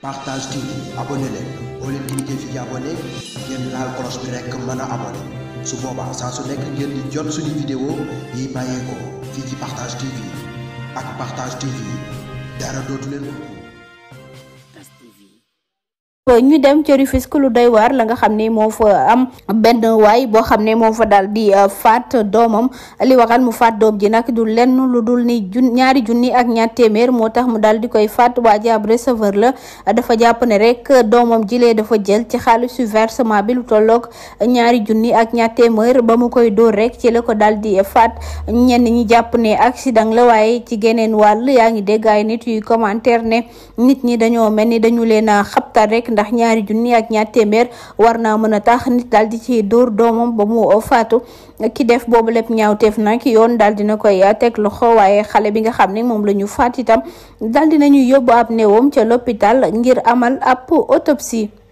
partage TV abonné leen boo leen cliquer fii abonné ngeen laal cloche bi rekk mën a abonné su boobaa saa su nekk ngeen di jot suñu vidéo yi bàyyeekoo fii ci partage TV ak partage TV dara dootu leen ñu dem ca Rufisque lu doy waar la nga xam ne moo fa am benn waay boo xam ne moo fa daal di faat doomam li waxal mu faat doom ji nag du lenn lu dul ni jun ñaari junni ak ñaar téeméer moo tax mu daal di koy faat waa ji ab receveur la dafa jàpp ne rek doomam jilee dafa jël ci xaalisu versement bi lu tolloog ñaari junni ak ñaar téeméer ba mu koy dóor rek ci la ko daal di faat ñenn ñi jàpp ne accident la waaye ci geneen wàll yaa ngi dégg ay nit yuy commentaire ne nit ñi dañoo mel ni dañu leen a xabtal rek ndax ñaari junni ak ñaar téeméer war naa mën a tax nit daal di ci dóor doomam ba mu faatu ki def boobu lépp ñaawteef nag yoon daal dina koy teg loxo waaye xale bi nga xam ne moom la ñu faat itam daal dinañu yóbbu ab néewam ca l'hôpital ngir amal ab autopsie